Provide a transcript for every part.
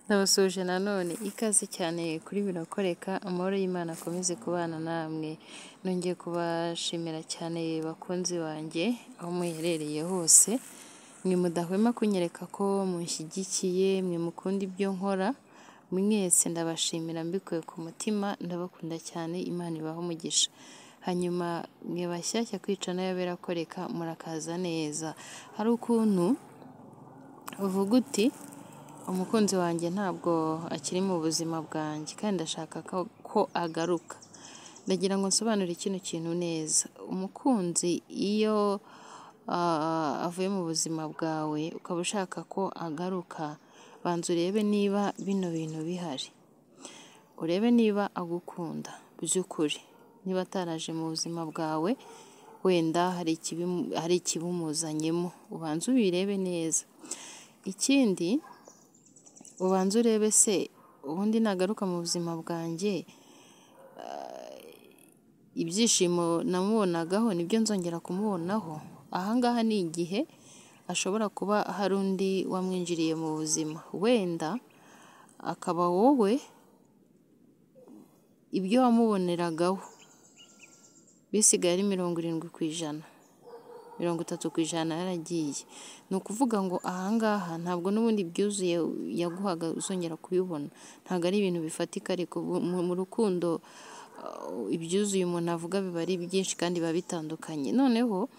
Ndabasuhuje nanone ikaze cyane kuri birakoreka amahoro y'Imana akomeze kubana namwe, nongeye kubashimira cyane bakunzi banjye aho muherereye hose, mwe mudahwema kunyereka ko munshyigikiye mwe mukunda ibyo nkora, mwese ndabashimira mbikuye ku mutima ndabakunda cyane Imana ibahe umugisha, hanyuma mwe bashyashya kwica n'aya birakoreka murakaza neza, hari ukuntu uvuga uti umukunzi wanjye ntabwo akiri mu buzima bwanjye kandi ndashaka ko agaruka, ndagira ngo nsobanure kino kintu neza, umukunzi iyo avuye mu buzima bwawe ukaba ushaka ko agaruka banza urebe niba bino bintu bihari, urebe niba agukunda by'ukuri, niba ataraje mu buzima bwawe wenda hari ikibimuzanyemo ubanze ubirebe neza, ikindi ubanze urebe se ubundi nagaruka mu buzima bwanjye ibyishimo namubonagaho nibyo nzongera kumubonaho, aha ngaha ni igihe hashobora kuba hari undi wamwinjiriye mu buzima, wenda akaba wowe ibyo wamuboneragaho bisigaye ari mirongo irindwi ku ijana, mirongo itatu ku ijana yaragiye, ni ukuvuga ngo aha ngaha ntabwo n'ubundi ibyuzuye yaguhaga uzongera kubibona, ntabwo ari ibintu bifatika ariko mu rukundo ibyuzuye umuntu avuga biba ari byinshi kandi biba bitandukanye, noneho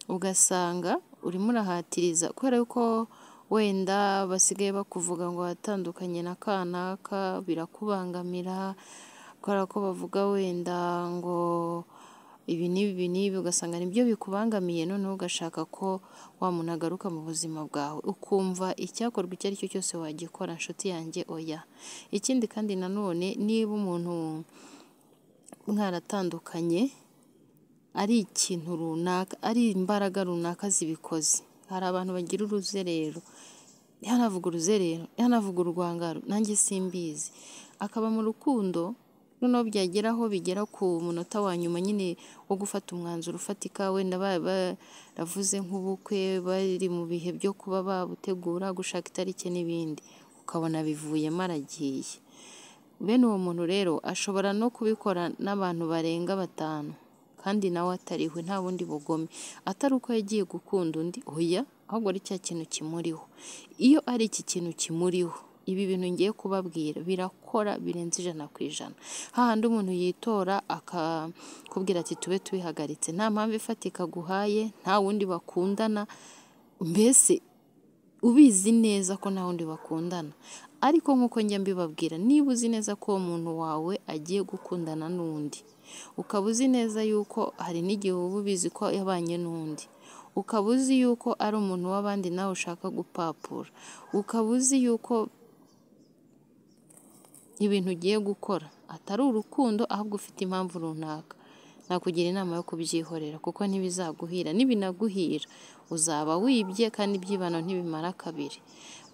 ugasanga urimo urahatiriza kubera ko wenda basigaye bakuvuga ngo watandukanye na ka n'aka birakubangamira kubera ko bavuga wenda ngo ibi n'ibi n'ibi ugasanga nibyo bikubangamiye noneho ugashaka ko wa muntu agaruka mu buzima bwawe, ukumva icyakorwa icyo ari cyo cyose wagikora nshuti yanjye oya, ikindi kandi nanone niba umuntu mwaratandukanye ari ikintu runaka, ari imbaraga runaka zibikoze, hari abantu bagira uruzerero, ntihanavuge uruzerero, ntihanavuge urwangaro nanjye simbizi, akaba mu rukundo noneho byagera aho bigera ku munota wa nyuma nyine wo gufata umwanzuro ufatika wenda baravuze nk'ubukwe, bari mu bihe byo kuba babutegura, gushaka itariki n'ibindi, ukabona bivuyemo aragiye, bene uwo muntu rero ashobora no kubikora n'abantu barenga batanu kandi nawe atariwe nta bundi bugome, atari uko yagiye gukunda undi oya, ahubwo ari cya kintu kimuriho, iyo ari iki kintu kimuriho ibi bintu ngiye kubabwira birakora birenze ijana ku ijana, hahandi umuntu yitora akakubwira ati tube tubihagaritse nta mpamvu ifatika aguhaye, nta wundi bakundana, mbese ubizi neza ko nta wundi bakundana, ariko nk'uko njya mbibabwira niba uzi neza ko uwo muntu wawe agiye gukundana n'undi, ukaba uzi neza yuko hari n'igihe uba ubizi ko yabanye n'undi, ukaba uzi yuko ari umuntu w'abandi nawe ushaka gupapura, ukaba uzi yuko ibintu ugiye gukora atari urukundo ahubwo ufite impamvu runaka, nakugira inama yo kubyihorera kuko ntibizaguhira, nibinaguhira uzaba wibye kandi ibyibano ntibimara kabiri,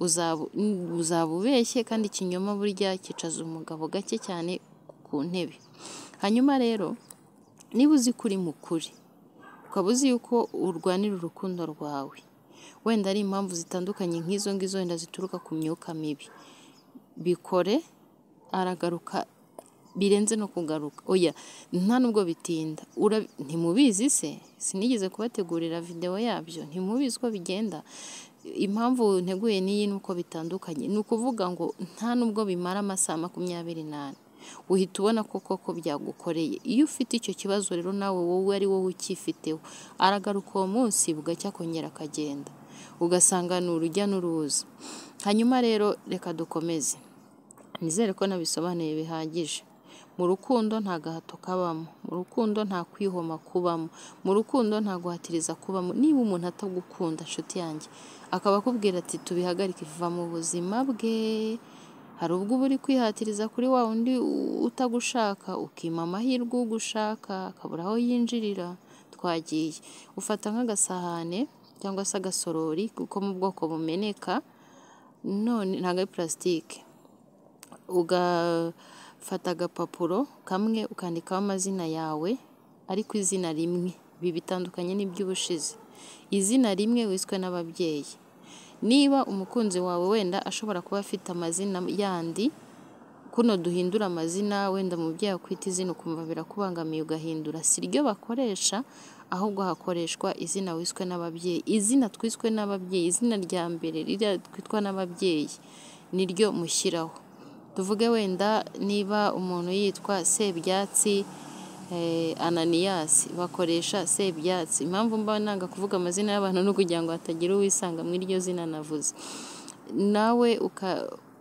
uzaba ubeshye kandi ikinyoma burya cyicaza umugabo gake cyane ku ntebe, hanyuma rero niba uzi ko uri mu kuri, ukaba uzi yuko urwanira urukundo rwawe, wenda ari impamvu zitandukanye nk'izo ngizo wenda zituruka ku myuka mibi, bikore aragaruka birenze no kugaruka, oya nta nubwo bitinda, ntimubizi se sinigeze kubategurira videwo yabyo, ntimubizi uko bigenda, impamvu nteguye n'iyi ni uko bitandukanye, ni ukuvuga ngo nta nubwo bimara amasaha makumyabiri n'ane uhita ubona ko koko byagukoreye, iyo ufite icyo kibazo rero nawe wowe ari wowe ucyifiteho, aragaruka uwo munsi bugacya akongera akagenda, ugasanga ni urujya n'uruza, hanyuma rero reka dukomeze nizere ko nabisobanuye bihagije, mu rukundo nta gahato kabamo, mu rukundo nta kwihoma kubamo, mu rukundo nta guhatiriza kubamo, niba umuntu atagukunda nshuti yanjye akaba akubwira ati tubihagarike va mu buzima bwe, hari ubwo uba uri kwihatiriza kuri wa wundi utagushaka ukima amahirwe ugushaka akabura aho yinjirira twagiye, ufata nk'agasahane cyangwa se agasorori kuko mu bwoko bumeneka none ntabwo ari purasitike, ugafata agapapuro kamwe ukandikaho amazina yawe ariko izina rimwe, ibi bitandukanye n'iby'ubushize, izina rimwe wiswe n'ababyeyi niba umukunzi wawe wenda ashobora kuba afite amazina yandi kuno duhindura amazina wenda umubyeyi akwita izina ukumva birakubangamiye ugahindura si ryo bakoresha ahubwo hakoreshwa izina wiswe n'ababyeyi izina twiswe n'ababyeyi izina rya mbere ririya twitwa n'ababyeyi ni ryo mushyiraho tuvuge wenda niba umuntu yitwa sebyatsi ananiyasi bakoresha sebyatsi impamvu mba nanga kuvuga amazina y'abantu ni ukugira ngo hatagira uwisanga mu iryo zina navuze nawe uka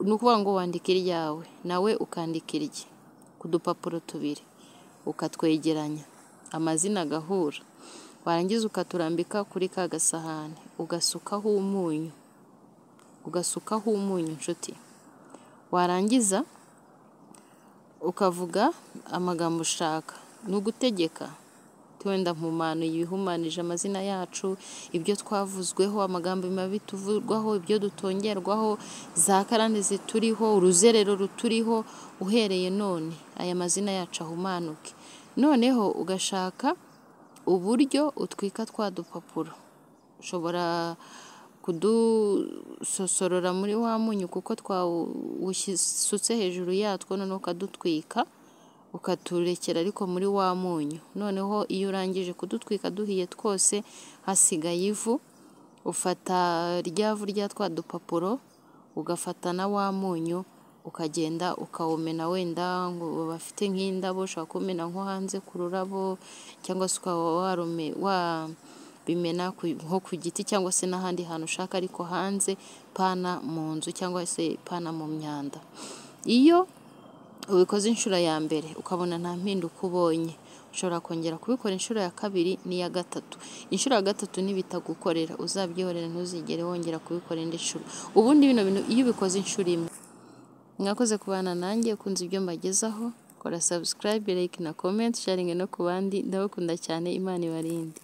ni ukuvuga ngo wandike iryawe nawe ukandika irye ku dupapuro tubiri ukatwegeranya amazina agahura warangiza ukaturambika kuri ka gasahane ugasukaho umunyu ugasukaho umunyu inshuti warangiza ukavuga amagambo ushaka ni ugutegeka wenda mpumano ibihumanije amazina yacu ibyo twavuzweho amagambo mabi tuvurwaho ibyo dutongerwaho za karande zituriho uruzerero ruturiho uhereye none aya mazina yacu ahumanuke noneho ugashaka uburyo utwika twa dupapuro ushobora kudusosorora muri wa munyu kuko twawusutse hejuru yatwo noneho ukadutwika ukaturekera ariko muri wa munyu noneho iyo urangije kudutwika duhiye twose hasigaye ivu ufata rya vu rya twa dupapuro ugafata na wa munyu ukagenda ukawumena wenda ngo bafite nk'indabo ushobora kumena nko hanze ku rurabo cyangwa se ukaba warume wa bimena nko ku giti cyangwa se n'ahandi hantu ushaka ariko hanze pana mu nzu cyangwa se pana mu myanda iyo ubikoze inshuro ya mbere ukabona nta mpinduka ubonye ushobora kongera kubikora inshuro ya kabiri n'iya gatatu inshuro ya gatatu nibitagukorera uzabyihorera ntuzigere wongera kubikora indi nshuro ubundi bino bintu iyo ubikoze inshuro imwe mwakoze kubana nanjye ukunze ibyo mbagezaho kora sabusikarayibe like na komenti sharingi no ku bandi ndabakunda cyane imana ibarinde